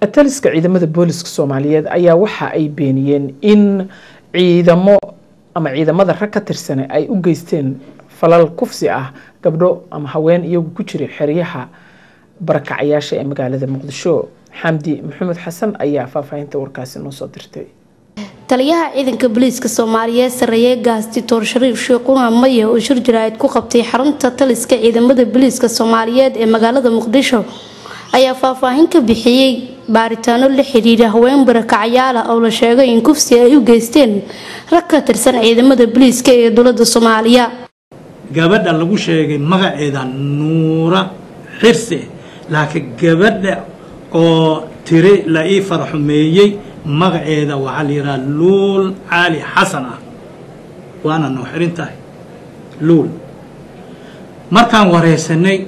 taliska ciidamada booliska soomaaliyeed ayaa waxa ay beeniyeen in ciidamo ama ciidamada rag ka tirsane ay u geysteen falal kufsi ah gabdho ama haween iyagu ku jiray xeryaha barakacayaasha ee magaalada muqdisho xamdi maxamed xasan ayaa faahfaahinta warkaasi noo soo dirtay taliyaha ciidanka booliiska soomaaliyeed sareeye gaastitoor shariif sheekuna maye oo shir jaraa'id ku qabtay xarunta taliska ciidamada booliiska soomaaliyeed ee magaalada muqdisho ayaa faahfaahin ka bixiyey baaritaano la xidhiira haween barakacyaala oo la sheegay in kufsi ay u geysteen rag ka tirsan ciidamada booliiska ee dowlada soomaaliya gabadha lagu sheegay magaceeda nuura xirse laakiin gabadha oo tiri la ii faraxumeeyey magaceeda waxaa la yidhaha luul caali xasan ah waana noo xirin tahay luul markaan wareysanay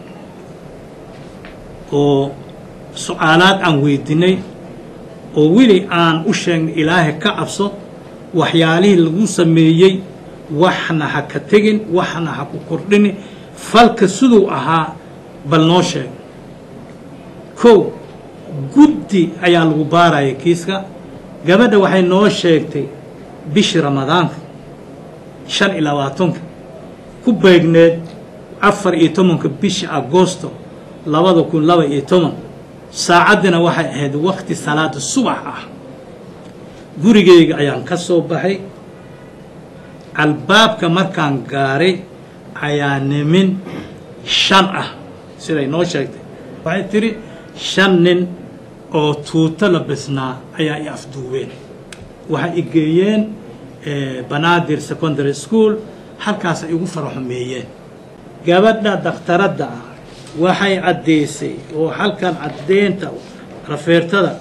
oo su-aalaad aan weydiinay oo weli aan u sheegnay ilaahay ka cabso waxyaalihii lagu sameeyey waxna ha ka tegin waxna ha ku kordhini falka siduu ahaa bal noo sheeg kow guddi ayaa lagu baaraya kiiska gabadha waxay noo sheegtay bishii ramadaanka shan iyo labaatanka ku beegneed afar iyo tobanka bishii agoosto labada kun laba iyo toban saacaddina waxay ahayd waqti salaada subax ah gurigeyga ayaan ka soo baxay albaabka markaan gaaray ayaa nimin shan ah siday noo sheegtay waxay tidhi shan nin oo tuuto la bisnaa ayaa i afduubeen waxay i geeyeen banaadir secondary school halkaas ay igu faraxumeeyeen gabadha dakhtaradda ah waxay caddaysay oo halkan caddeynta rafeertada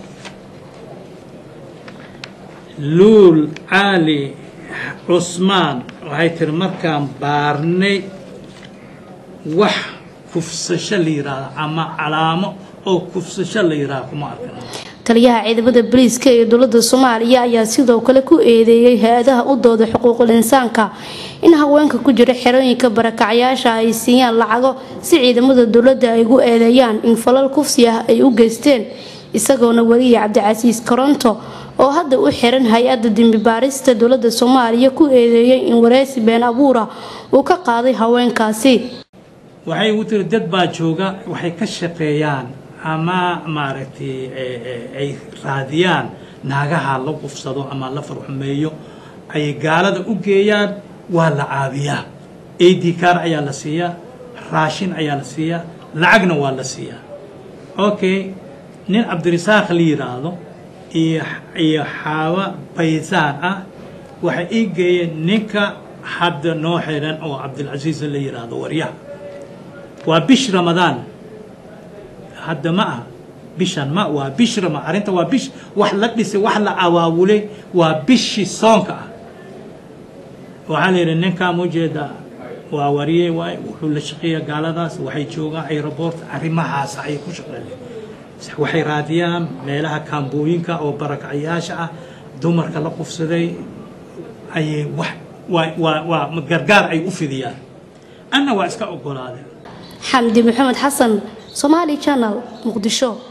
luul caali cusmaan waxay tiri markaan baarnay wax kufsasho la yidhaahdo ama calaamo oo kufsasho la yidhaahdo kuma arkan taliyaha ciidamada booliiska ee dowlada soomaaliya ayaa sidoo kale ku eedeeyay hay-adaha u dooda xuquuqul insaanka in haweenka ku jira xerooyinka barakacyaasha ay siiyaan lacago si ciidamada dowladda ay ugu eedeeyaan in falal kufsi ah ay u geysteen isagoona weliya cabdicasiis koronto oo hadda u xiran hay-adda dembibaarista dowlada soomaaliya ku eedeeyay in wareysi been abuura uu ka qaaday haweenkaasi waxay ugu tiri dad baa jooga waxay ka shaqeeyaan ama maaragtay ay raadiyaan naagaha la qufsado ama la farxumeeyo ayay gaalada u geeyaan waa la caabiyaa ad car ayaa la siiyaa raashin ayaa la siiyaa lacagna waa la siiyaa okay nin cabdirisaaq la yidhaahdo iyo iyo xaawa baysaan ah waxay ii geeyeen ninka hadda noo xiran oo cabdilcasiis la yidhaahdo waryaha waa bish ramadaan hadda ma aha bishan ma waa bish rama arrinta waa bish wax la dhisay wax la awaawulay waa bishii soonka ah waxaa la yidhi ninkaa mujeeda waa wariye waay wuxuu la shaqeeya gaaladaas waxay joogaan aeroport arrimahaas ayay ku shaqeeyeen waxay raadiyaan meelaha kaambooyinka oo barakacyaasha ah dumarka la qufsaday ayay wax waa waa waa gargaar ay u fidiyaan anna waa iska ogolaadeen xamdi maxamed xasan somaali channel muqdisho